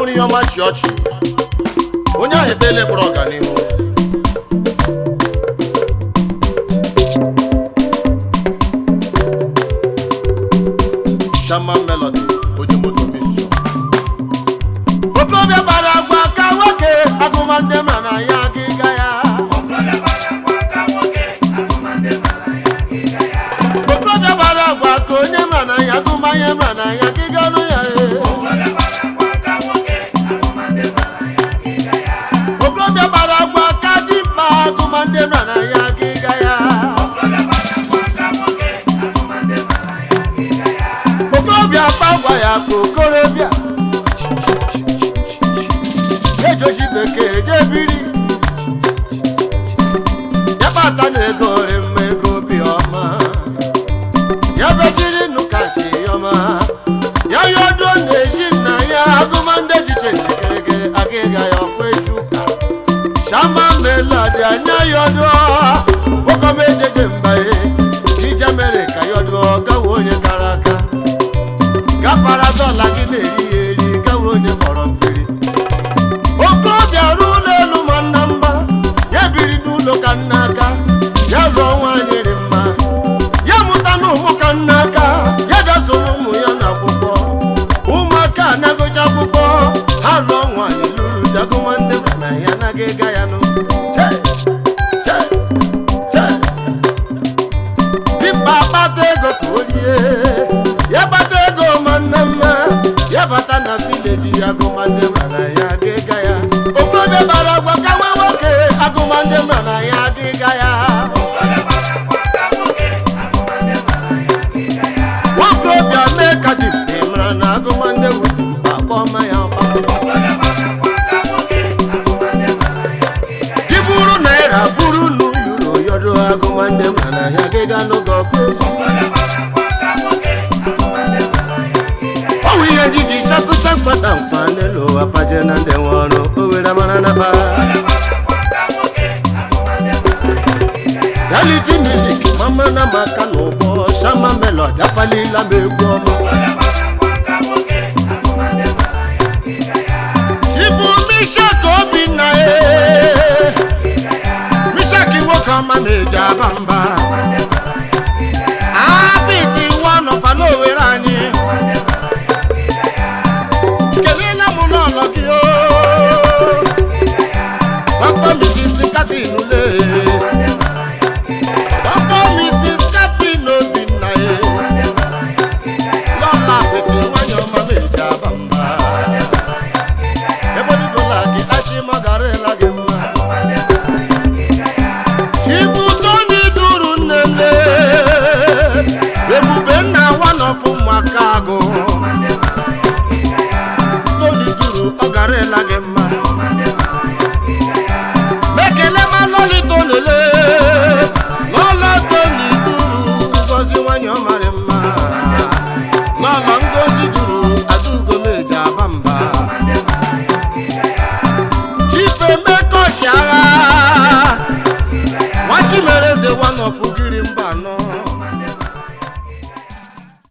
nwere ihe ọma chi ọchị onye ahụ ekpele kpọrọ ọganihu Shama Melody onye moto bisho okorobịa gbara agwa ka nwoke agụmandị ma na ya agịga ya okorobịa gbara agwa ka onye ma na ya agụmanye ma na ya agịga nụ ya ee. okorobịa gbara agwa ka dimkpa agụmandị ma na ya agịga ya okorobịa akpa gwa ya ka okorobịa ejochi bekee jebiri ya kpata na ego ore mma ego obi ọma ya bejiri nụkasi ọma ya yodo na-eji nna ya agụmandị echiche nkerekere agịga ya ọkwa eju ụka shama melodi anya yodo okomejeje mbaye ije mere ka yodo gawa onye kara aka gafara dọla gị na-eri ya eri gawa onye kpọrọ mmiri okorobịa ruo ụlọ elu ma nna mma ya biri n'ụlọ ka nna aka ya lụọ nwaanyị dị mma ya mụta na ụmụ ka nna aka ya dasoro ụmụ ya n'akwụkwọ ụmụaka anagocha akwụkwọ ha lụọ nwaanyị lụrụ jagụma ndị na ya anaghị ịga ya nụ Chee! Chee! Chee! dimkpa akpata ego ka o rie ya gbata ego ma nne mma ya bata na vileji ya agụmandị mana ya agịga ya okorobịa bara agwa ka nwa nwoke agụmandị mana ya agịga ya nwokorobịa mee ka dị ị mara na agụmandị wudu mkpa kpọma ya ọkpa gị bụrụ naira bụrụ nu yuro yodo agụmandị mana ya agịga n'oge ọkụ ọwụ ihe jiji sapụta mkpata mkpa n'elu ụwa paje na ndị nwe ọrụ o were mara na kpa reality music mama na maka na ụgbọ shama melody apalila m egwu ọma ifu mishak obinna e mishak nwoke ọma na-eji aba mba